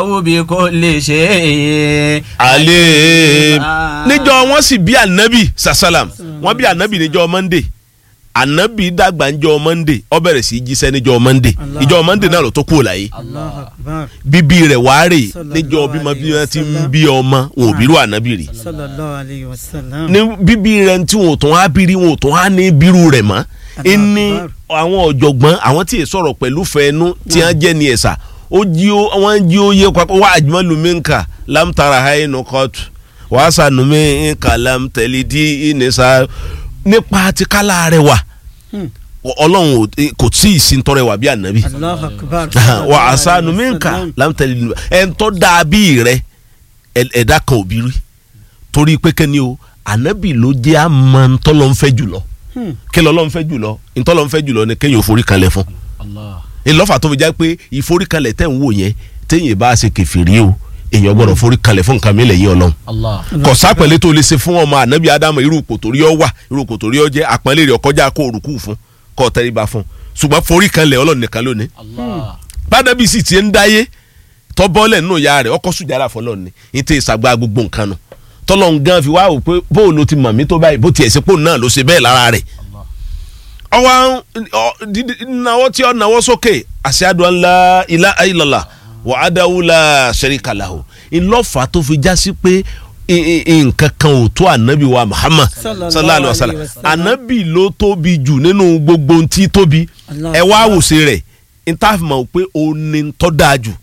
bí kò lè ṣe é. alẹ́ níjọ́ wọ́n sì bí anabi sasalam wọ́n bí anabi níjọ́ monday anabi dàgbà níjọ́ monday ó bẹ̀rẹ̀ sí í jíṣẹ́ níjọ́ monday Allah. ìjọ́ monday náà ló tó kúrò láyé Allahu Akbar. bíbí rẹ̀ wáárè Sallallahu níjọ́ bímọ alayhi bí wa wọ́n ti ń sallam. bí ọmọ wọn ò bírú anabi rí sallallahu alayhi wa sallam. ní bíbí rẹ̀ tí wọn ò tún á bírí wọn ò tún á ní bírú rẹ̀ mọ́ ẹni àwọn ọ̀jọ̀gbọ́n àwọn tí ì sọ̀rọ̀ pẹ̀lú fẹ́ẹ́nu tí wọ́n jẹ́ ní ẹ̀sà ó jí ó wọ́n jí ó yé papọ̀ wá àjùmọ̀lù mi nkà lámtara hainu kọ́tù wàá sànù mi nkà lámtẹ̀lídì ìnìṣà nípa ti kálá rẹ̀ wà Hmm. ọlọ́run ò- kò tí ì sí ntọ́rẹ̀ wà bí ànábì Allahu Akbar. wà á sànù mi nkà lámtẹ̀lídì ẹ̀ ń tọ́ dàbí rẹ̀ ẹ̀- ẹ̀dá kan ò bí rí torí pé kẹ́ni o ànábì ló jẹ́ àmọ́ ntọ́lọ́ ń fẹ́ jùlọ Hmm. kí lọ́lọ́ ń fẹ́ jùlọ ntọ́lọ́ ń fẹ́ jùlọ ni kéèyàn ò forí kalẹ̀ fún ìlọ́fà tó fi já pé ìforíkalẹ̀ tẹ̀ ń wò yẹn téèyàn bá ṣe kẹfìrí o èèyàn gbọ́dọ̀ foríkalẹ̀ fún nǹkan mi lẹ́yìn ọlọ́run kò sápẹ̀lẹ́ tó lè ṣe fún ọmọ ànábì ádámù irú ipò torí ọ wà irú ipò torí ọ jẹ́ àpọ́nlé rẹ̀ ọkọjá kó orúkú fún kó tẹríba fún ṣùgbọ́n foríkalẹ̀ ọlọ́run nìkan lónìí bádàbí sì ti ń dáyé tọ́bọ́lẹ̀ nínú ìyá rẹ̀ ọkọ̀ sùjára fọlọ́ ni ní tẹ́ ìsàgbà gbogbo nǹkan nu tọ́lọ́n gan fi wá wò pé bóun ló ti mọ̀ mí tó báyìí bó tiẹ̀ sí pò náà ló ṣe bẹ́ẹ̀ lára rẹ̀ ọwọ́ náwó tí ọ náwó sókè ashadu an la ilaha illallah wa adahu la sharika lahu ìlọ́fà tó fi já sí pé i- i- nǹkan kan ò tó ànábì wa Muhammad Sallallahu sallallahu alaihi wa sallam alaihi wasallam. ànábì ló tóbi jù nínú gbogbo ohun tí tóbi Allah. ẹ wá wòsè rẹ̀ ntàfimọ̀ pé òun ni tọ́ dáa jù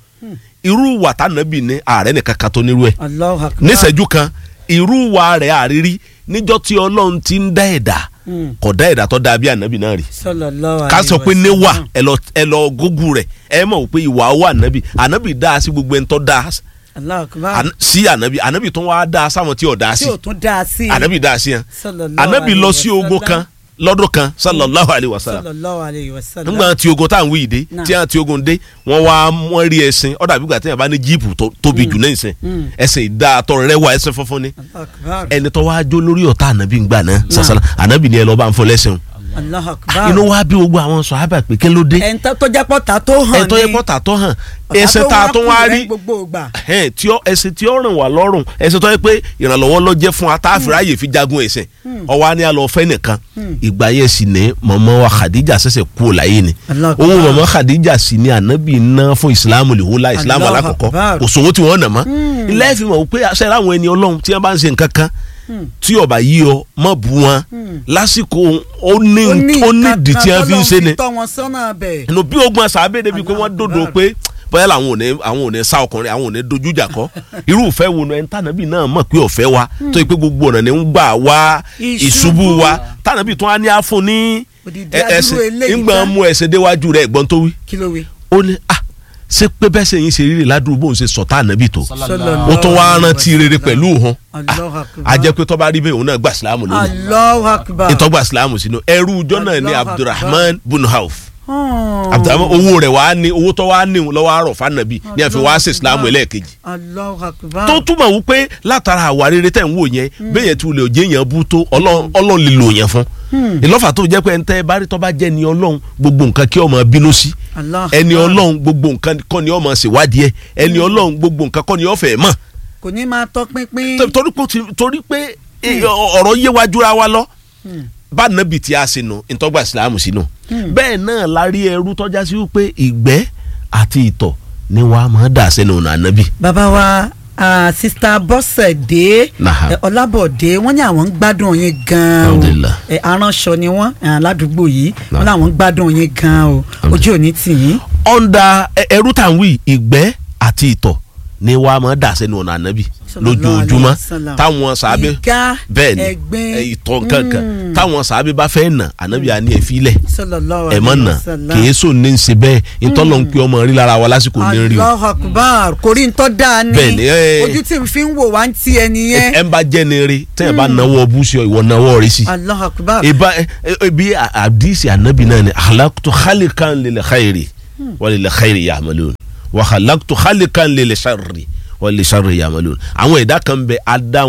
irú wà tànábì ní ààrẹ nìkan kan tó nírú ẹ̀ Allahu Akbar. níṣẹ́jú kan irú wa rẹ̀ àrírí níjọ́ tí ọlọ́run ti ń dá ẹ̀dá Hmm. kò dá ẹ̀dá tó dáa bí ànábì náà rí sallallahu alayhi ká wa sọ pé sallam. níwà ẹ lọ ẹ lọ gógù rẹ̀ ẹ mọ̀ pé ìwà wà ànábì ànábì dá sí gbogbo ẹni tó dá Allahu Akbar. àná- sí ànábì ànábì tó wá dá sáwọn tí ò dá sí tí o tún dá a sí. ànábì dá sí yẹn sallallahu ànábì alayhi lọ wa sí ogun sallam. kan lọ́dún kan sallallahu alayhi wa sallam sallallahu alayhi wa sallam. nígbà tí ogun tá à ń wí ìdè Náà. tí à ń ti ogun dé wọ́n wá wọ́n rí ẹṣin ó dàbí ìgbà tí yàrá bá ní jíìpù tó tóbi jù náà ìsìn Mm. ẹṣin ìdá àtọ rẹwà ẹṣin funfun ni Allahu Akbar. ẹni tó wáá jó lórí ọ̀tá ànábì ń gbà náà sàṣàlà ànábì ni ẹ lọ́ọ́ bá ń fọ lẹ́sìn Allahu Akbar. inú wa bí gbogbo àwọn sọ̀hábà pé kí ló dé ẹ̀ ń tọ́ tó jẹ́ pọ́ta tó hàn ní. ẹ̀ tó yẹ pọ́tà tó hàn ọ̀tá ẹsẹ̀ tá a tó wá kù rẹ̀ rí gbogbo ìgbà. ẹ̀hẹ́n, tí ó ẹsẹ̀ tí ó rìn wá lọ́rùn ẹsẹ̀ tó yẹ pé ìrànlọ́wọ́ ló jẹ́ fún atáfíà yìí fi jagun ẹ̀sìn ọwọ́ á ní alọ́ fẹ́ nìkan ìgbà yẹn sì ní mọ̀mọ́ wa Khadija ṣẹ̀ṣẹ̀ kú ò láyé ni Allahu Akbar. owó mọ̀mọ́ Khadija sì ní ànábì ná fún ìsìlámù lìhúlá ìsìlámù Allahu alákọ̀ọ́kọ́ Akbar. kò sówó tí wọ́n nà mọ́ ilé ẹ̀fì mọ̀ pé aṣẹ́ àwọn ẹni ọlọ́run tí wọ́n bá ń ṣe nǹkan kan tí ọba yí ọ mọ̀ bú wọn lásìkò ó ní ó ní ìdí tí wọ́n fi ń ṣe ni Ọlọ́run fi tọ́ wọn sọ́nà bẹ̀. inú bí ogun àṣàbẹ̀ débi pé wọ́n Allahu dòdò Akbar. pé bóyá làwọn ò ní àwọn ò ní sá ọkùnrin àwọn ò ní dojú ìjà kọ irú ìfẹ́ wo ni ẹni tànàbí náà mọ̀ pé ọ̀fẹ́ wa tó yẹ pé gbogbo ọ̀nà ni ń gbà wá Ìṣubú. ìṣubú wa tànàbí tó wá ní àfún ní Odidi ẹ- adúrú ẹsẹ̀ eléyìí ńgbà tán. mú ẹsẹ̀ déwájú rẹ̀ ẹ̀gbọ́n tó wí kí ló wí. ó ní ah ṣé pé bẹ́ẹ̀ sẹ́yìn ṣe rírì ládùúgbò bóun ṣe sọ̀tà ànábì tó Sallallahu ó tún wá alayhi wa rántí rere sallam. pẹ̀lú òun Allahu Akbar. a jẹ́ pé tó bá rí bẹ́ẹ̀ òun náà gbà sílámù lónìí Allahu Akbar. ìtọ́gbà sílámù sínú ẹrú ọjọ́ náà ní Allahu Akbar. Abdulrahman bin Auf Hmm. abdulhamid owó rẹ̀ wàá ní owó tó wàá ní lọ́wọ́ àrọ̀ fanabi ní àfi wàá ṣe islam ẹlẹ́ẹ̀kejì Allahu Akbar. tó túmọ̀ wípé látara àwa rere tẹ̀ ń wò yẹn bẹ́ẹ̀ yẹn tí o lè jẹ́ yẹn bú tó ọlọ́run ọlọ́run lè lò yẹn fún ìlọ́fà tó jẹ́ pé ẹni tẹ́ ẹ bá rí tó bá jẹ́ ni ọlọ́run gbogbo nǹkan kí ọmọ bínú sí Allahu ẹni Akbar. ọlọ́run gbogbo nǹkan kọ́ ni ọmọ ṣèwádìí ẹ ẹni ọlọ́run gbogbo nǹkan kọ́ ni ọ̀fẹ́ mọ̀ kò ní máa tọ́ pínpín. Tó- torí pé ó ti- torí pé eh, ọ̀rọ̀ yé wa jura wa lọ bá nàbì tí a ṣe nù ìtọ́gbà ìsìlámù sínú bẹ́ẹ̀ náà la rí ẹrú tọ́já sí wípé ìgbẹ́ àti ìtọ̀ ni wàá máa dà sẹ́nu ọ̀nà ànábì. bàbá wa ah, sista bọ́sẹ̀dé Naha. eh, ọlábọ̀dé wọ́n ní àwọn ń gbádùn yín gan-an o Alhamdulillah. Eh, aránṣọ ni wọ́n eh, ládùúgbò yìí Naha. wọ́n láwọn ń gbádùn yín gan-an o ojú òní tì yín. ọ̀ndà ẹ- ẹrú tá à ń wí ìgbẹ́ àti ìtọ̀ ni wàá máa dà sẹ́nu ọ̀nà ànábì Sallallahu lójoojúmọ́ alayhi wa sallam. táwọn sàábé ìka bẹ́ẹ̀ ni ẹ̀gbin ẹ, ìtọ̀ kankan Mm. táwọn sàábé bá fẹ́ nà ànábì àní ẹ̀ fílẹ̀ sallallahu ẹ̀ mọ̀ alayhi nà wa sallam. kìí sùn ní í ṣe bẹ́ẹ̀ ìtọ́lọ́ ń pe ọmọ rí lára wa lásìkò ní rí o Allahu Akbar kò rí ntọ́ dáa ni Bẹ́ẹ̀ ni, eh. ojú tí n fi ń wò wá ń ti ẹni yẹn ẹ ń bá jẹ́ ni rí tẹ́yìn bá nawọ́ bú sí ọ ìwọ nawọ́ rí sí. Allahu Akbar ìbá ibi àdìsí ànábì náà ni halaktu khalikan lil khairi wa lil khairi ya'malun wa halaktu khalikan lil sharri wa lil sharri ya'malun àwọn ẹ̀dá kan bẹ adá wọn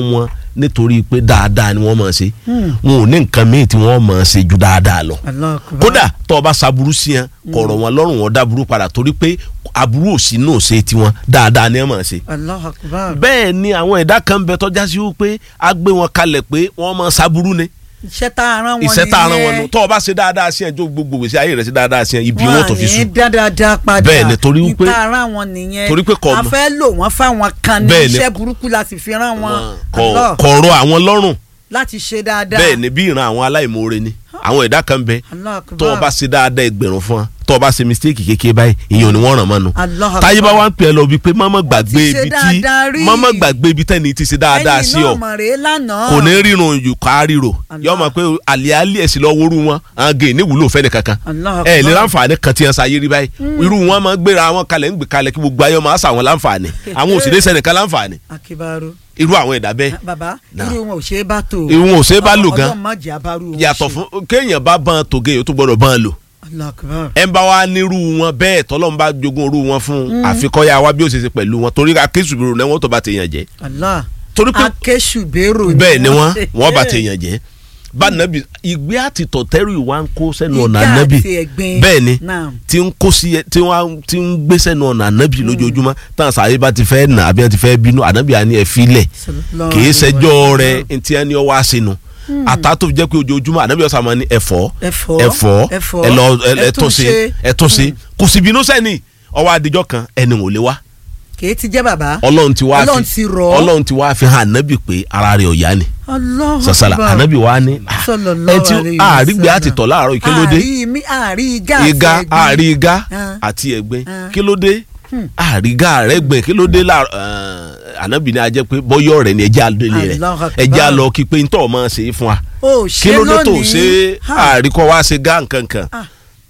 nítorí pé dáadáa ni wọ́n máa ṣe wọn ò ní nǹkan míì tí wọ́n máa ṣe ju dáadáa lọ Allahu Akbar. kódà tó o bá ṣaburú sí yẹn kọ̀rọ̀ wọn lọ́rùn wọn dáburú padà torí pé aburú òsì náà ṣe tiwọn dáadáa ni wọ́n máa ṣe Allahu Akbar. bẹ́ẹ̀ ni àwọn ẹ̀dá kan bẹ tọ́já sí wípé a gbé wọn kalẹ̀ pé wọ́n máa ṣaburú ni iṣẹ́ tá a rán wọn iṣẹ́ tá a rán wọn nìyẹn. nù tọ́ ọ bá ṣe dáadáa sí ẹ̀ tó gbogbo gbèsè ayé rẹ̀ ṣe dáadáa sí ẹ̀ ibi wọn tó fi wọn sùn ní dáadáa padà Bẹ́ẹ̀ ni, torí wípé- níta ara wọn nìyẹn torí pé kò a mọ̀. fẹ́ lò wọ́n fáwọn kan ní Bẹ́ẹ̀ ni. iṣẹ́ burúkú la sì fi rán wọn Kọ̀- Allah, kọ̀rọ̀ àwọn lọ́rùn láti ṣe dáadáa bẹ́ẹ̀ ni bí ìran àwọn aláìmoore ni àwọn ẹ̀dá kan bẹ Allah Akbar. tọ́ ọ bá ṣe dáadáa ẹgbẹ̀rún fún wa tọ́ ọ bá ṣe mistake kékeré báyìí ìyẹn ò ní wọ́n ràn mọ́nu Allah Akbar. táyé bá wá ń pè é lọ bíi pé mọ́mọ́ gbàgbé ṣe ibi tí dáadáa rí. mọ́mọ́ gbàgbé ibi tẹ́ni ti ṣe dáadáa sí ẹ̀yin ọ náà mọ̀ rèé lánàá kò ní rírun yù ká ríro Allah. yọ ma pé àlìálì ẹ̀sìn lọ wóoru wọn àwọn gèè ní ìwúlò fẹ́ni kankan Allah ẹ lè Akbar. láǹfààní kan tí wọn ṣayé rí báyìí irú wọn máa ń gbéra wọn kalẹ̀ ń gbé kalẹ̀ kí gbogbo ayé máa ṣàwọn láǹfààní àwọn òsèré sẹ́nìkan láǹfààní akibaru irú àwọn ẹ̀dá bẹ́ẹ̀ baba Nah. irú wọn ò ṣe é bá tó irú wọn ò ṣe é bá lò gan ọlọ́run má jẹ́ abaru wọn yàtọ̀ ṣe. fún kéèyàn bá bán tògé yóò tó gbọdọ̀ bán lò Allah Akbar. ẹ ń bá wa nírú wọn bẹ́ẹ̀ tọ́lọ́run bá jogún irú wọn fún àfikọ́yà wa bí ó ṣe ṣe pẹ̀lú wọn torí akéṣùbìrò náà wọ́n tó bá tèèyàn jẹ́ Allah torí pé akésùbérò bẹ́ẹ̀ ni wọ́n wọ́n bá tèèyàn jẹ́ bá nàbì ìgbé àti tọ̀tẹ́rù ìwà ń kó sẹ́nu ọ̀nà Ìgbé ànábì àti ẹ̀gbin. bẹ́ẹ̀ ni Naam. tí ń kó sí ẹ tí wọ́n ti ń gbé sẹ́nu ọ̀nà ànábì lójoojúmọ́ táwọn sàáyé bá ti fẹ́ nà àbí wọ́n ti fẹ́ bínú ànábì àní ẹ̀ filẹ̀ Sallallahu kì í alaihi ṣẹjọ́ wasallam. rẹ̀ ntí ẹni ọwọ́ àṣìnù àtà tó fi jẹ́ pé ojoojúmọ́ ànábì ọ̀sán máa ní ẹ̀fọ́ Ẹ̀fọ́, ẹ̀fọ́ ẹ̀fọ́, ẹ lọ ẹ- ẹ ẹ tún tún ṣe ṣe. ẹ tún ṣe kò sì bínú sẹ́ni ọwọ́ adijọ́ kan ẹni ò lè wá kì í ti jẹ́ bàbá ọlọ́run ti wá Ọlọ́run fi ti rọ̀ ọ́. ọlọ́run ti wá fi hàn ànábì pé ara rẹ̀ ọ̀yá ni Allah sàṣàlà Akbar. ànábì wa ni ah, Sallallahu ẹ tí alaihi àrígbé wasallam. àti tọ̀ láàárọ̀ yìí, kí ló dé àrí mi àrí igá àti igá ẹ̀gbin. àrí igá Ah. àti ẹ̀gbin Ah. kí ló dé àrí igá rẹ̀ gbìn kí ló dé láàárọ̀ eh, ànábì ni a jẹ́ pé bọ́yọ̀ rẹ̀ ni ẹjẹ́ àlọ́lẹ̀ rẹ̀ Allahu Akbar. ẹjẹ́ àlọ́ kí pé ntọ́ máa ṣe é fún wa ó kí ṣe ló dé tó lónìí ṣe Ha. àríkọ́ wá ṣe gá nkankan Ah.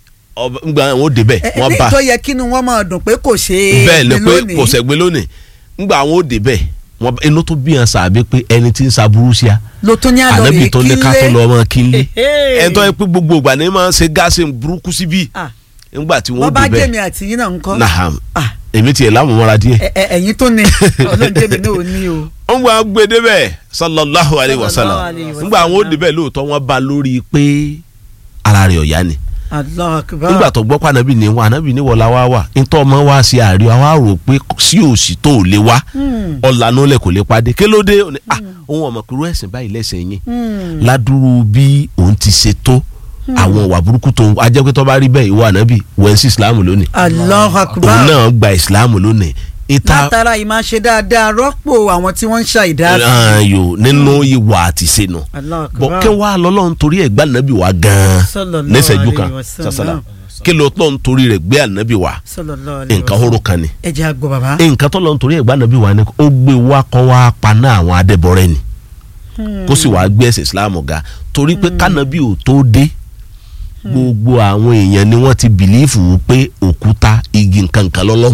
ọba ngbà wọn ò débẹ̀ Ẹ- ẹ, wọ́n ní bá tó yẹ kínú wọn máa dùn pé kò ṣe é bẹ́ẹ̀ ni ní pé lónìí. kò sẹ́gbẹ́ lónìí ngbà wọn ò débẹ̀ wọ́n bá- inú tó bí yàn sàbẹ̀ pé ẹni tí ń saburú sí a ló tún ní àlọ́ ànábì rè tó ní ká tó lọ ọmọ kílé Ehe. ẹni tó yẹ pé gbogbo ìgbà ni máa ń ṣe gáàsì burúkú síbí Ah, nígbà tí wọ́n wọ́n bá débẹ̀ jẹ́mi àti yín náà ń kọ́ naham Ah, èmi tiẹ̀ lámùmọ́ra díẹ̀ ẹ- ẹ- ẹ̀yin tó ní ọlọ́run jẹ́mi náà ò ní o. wọ́n gba gbé débẹ̀ sallallahu alayhi wa sallam Sallallahu alayhi wa nígbà àwọn ò sallam. débẹ̀ lóòótọ́ wọ́n bá lórí pé ara rẹ̀ ọ̀yá ni Allah Akbar. nígbà tó gbọ́ pé ànábì ní wá ànábì ní wọlá wá wà nítorí ọmọ wa ṣe àríwá wa rò pé sí òsì tó ò lè wá Hmm. ọ̀lànà lẹ̀ kò lè padé kí ló dé Ó ní, ah òun ọmọ kúrú ẹ̀sìn báyìí lẹ́sìn yín Hmm. ládùúrú bí òun ti ṣe tó àwọn ìwà burúkú tó ajẹ́ pé tó bá rí bẹ́ẹ̀ ìwọ ànábì wẹ̀ sí ìsìláàmù lónìí Allah òun Akbar. náà gba ìsìláàmù lónìí ìta látara yìí máa ṣe dáadáa rọ́pò àwọn tí wọ́n ń ṣàìdá sí. ayò nínú ìwà àti ìṣẹ̀nù Allah Akbar. bọ̀ kí wàá lọ́lọ́run torí ẹ̀ gbá ànábì wa gan-an Sallallahu lẹ́sẹ̀jú kan alayhi wa sallam. sàṣàlà kí ló tọ́ nítorí rẹ̀ gbé ànábì wa Sallallahu alayhi wa nǹkan sallam. horo kan ni ẹ jẹ́ àgbọ̀ bàbá. nǹkan tó lọ nítorí ẹ̀ gbá ànábì wa ni ó gbé wa kọ́ wa paná àwọn adẹ́bọrẹ́ ni kó sì wàá gbé ẹ̀sìn Islam ga torí pé kánábì ò tó dé gbogbo àwọn èèyàn ni wọ́n ti bìlífù pé òkúta igi nǹkan kan lọ́lọ́run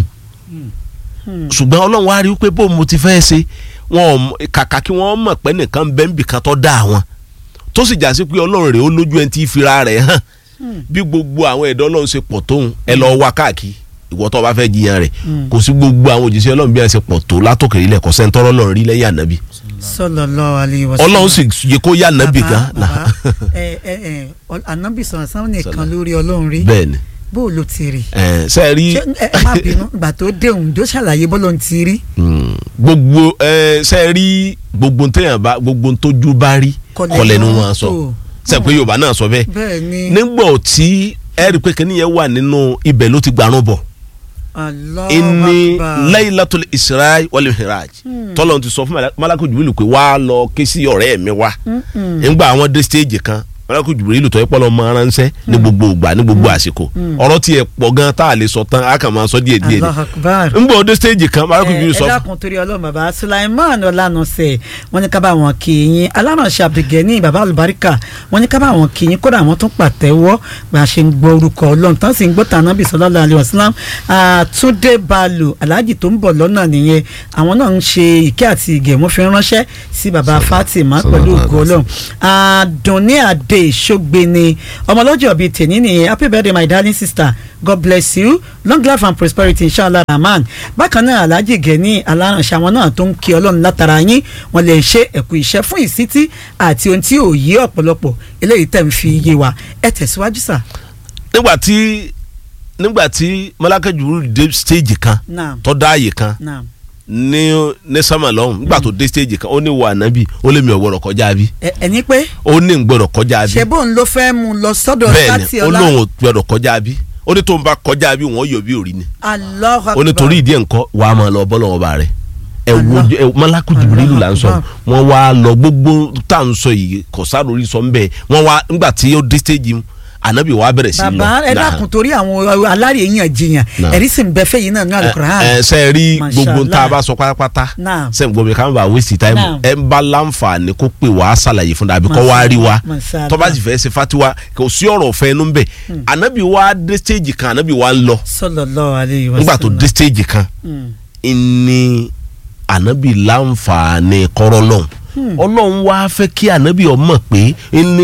ṣùgbọ́n ọlọ́run wá rí i pé bó mo ti fẹ́ ṣe wọn ò mọ- kàkà kí wọ́n mọ̀ pé nìkan bẹ́ẹ̀ níbì kan tó dá àwọn tó sì já sí pé ọlọ́run rẹ̀ ó lójú ẹni tí í fira rẹ̀ hàn bí gbogbo àwọn ẹ̀dọ́ ọlọ́run ṣe pọ̀ tóun ẹ lọ wá káàkiri ìwọ tó bá fẹ́ jiyàn rẹ̀ kò sí gbogbo àwọn òjíṣẹ́ ọlọ́run bí wọ́n ṣe pọ̀ tó látòkè ilẹ̀ kò sẹ́ńtọ́rọ́ ọlọ́run rí lẹ́yìn ànábì Sallallahu alayhi wa sallam. ọlọ́run sì yẹ kó yá ànábì Bàbá, gan bàbá, ẹ ẹ ẹ ọ- ànábì sọ̀rọ̀ sáwọn nìkan lórí ọlọ́run rí bẹ́ẹ̀ ni bó o ló ti rí. ẹ̀, ṣe é rí ṣé ẹ ẹ má bínú ìgbà tó dé òǹdó ṣàlàyé bó ló ń ti rí. Mm, gbogbo ẹ ṣe é rí gbogbo téèyàn bá gbogbo tójú bá rí Kọlẹ̀ kọlẹ̀ ni náà wọ́n sọ tó. ṣe pé yorùbá náà sọ bẹ́ẹ̀ bẹ́ẹ̀ ni nígbà tí ẹ rí i pé kíní yẹn wà nínú ibẹ̀ ló ti gbarun bọ̀ Allahu inni Akbar. laylatul isra wal mihraj tọ́lọ̀ ti sọ fún malako jubilu pé wàá lọ ké sí ọ̀rẹ́ mi wá nígbà àwọn dé stage kan malako jubilu tọ́ ipò lọ́mọ aránṣẹ́ ní gbogbo ìgbà ní gbogbo àsìkò ọ̀rọ̀ tiẹ̀ pọ̀ gan tá a lè sọ tán a kàn máa sọ díẹ̀ díẹ̀ Allahu Akbar. ni nígbà dé stage kan malako ẹ jubilu ẹ sọ dákun torí ọlọ́run bàbá Sulaiman ọlànàṣẹ wọn ní ká bá wọn kì í yín alárànṣẹ Abdulgani bàbá olùbáríkà wọn ní ká bá wọn kì í yín kódà wọn tún pàtẹ́wọ́ bá a ṣe ń gbọ́ orúkọ ọlọ́run tán sì ń gbọ́ tànàbì sallallahu alaihi wasallam àtúndé balu aláàjì tó ń bọ̀ lọ́nà nìyẹn àwọn náà ń ṣe ìkẹ́ àti ìgẹ̀ wọ́n fi ránṣẹ́ sí bàbá Fatima pẹ̀lú ògo ọlọ́run àdùnní àdé day ṣógbeni ọmọlọ́jọ́ bíi tèmi nìyẹn happy birthday my darling sister god bless you long life and prosperity inshallah rahman bákan náà alhaji gẹ̀ẹ́ni aláránṣẹ́ àwọn náà tó ń kí ọlọ́run látara yín wọ́n lè ṣe ẹ̀kú iṣẹ́ fún ìsítí àti ohun tí ò yé ọ̀pọ̀lọpọ̀ eléyìí tẹ̀ ń fi yé wa ẹ tẹ̀síwájú sà. nígbà tí nígbà tí Malaka Jibril dé stage kan naam tó dá àyè kan naam ní ní sámà lọ́hùn nígbà tó dé stage kan ó ní wà nábì ó lé mi ò gbọ́dọ̀ kọjá bí ẹ ẹni pé ó ní ń gbọ́dọ̀ kọjá bí ṣe bóun ló fẹ́ mú un lọ sọ́dọ̀ bẹ́ẹ̀ sátì ni ó ọlá lóun ò gbọ́dọ̀ kọjá bí ó ní tó ń bá kọjá bí wọ́n yọ bí òrí ni Allahu ó ní Akbar. torí ìdí ẹ̀ ńkọ́ wàá máa lọ bọ́lọ̀ ọba rẹ̀ ẹ wo Allah. ẹ Malaku Jibrilu là ń sọ Allah. wọ́n wá lọ gbogbo tá à ń sọ yìí kò sáré sọ ń bẹ́ẹ̀ wọ́n wá nígbà tí ó dé stage mu ànábì wàá bẹ̀rẹ̀ sí lọ bàbá ẹ Nah. dákun torí àwọn alárèéyàn jiyàn Nah. ẹ̀rí sì ń bẹ fẹ́yìn náà ní alukur'an. ẹ ṣe rí Masha gbogbo tá a Allah. bá sọ pátápátá Naam. ṣe ń gbọ́ mi ká má bàa waste time Naam. ẹ ń bá láǹfààní kó pè wá ṣàlàyé fún dàbí kó Masha wá rí wa Masha Allah. tó bá sì fẹ́ ṣe fatiwa kò sí ọ̀rọ̀ ọ̀fẹ́ inú bẹ̀ ànábì wa dé stage kan ànábì wa ń lọ sallallahu alayhi wa nígbà tó dé stage kan Mm. ni ànábì láǹfààní kọ́rọ́ lọ́hùn ọlọ́run wá fẹ́ kí ànábì ọmọ pé ní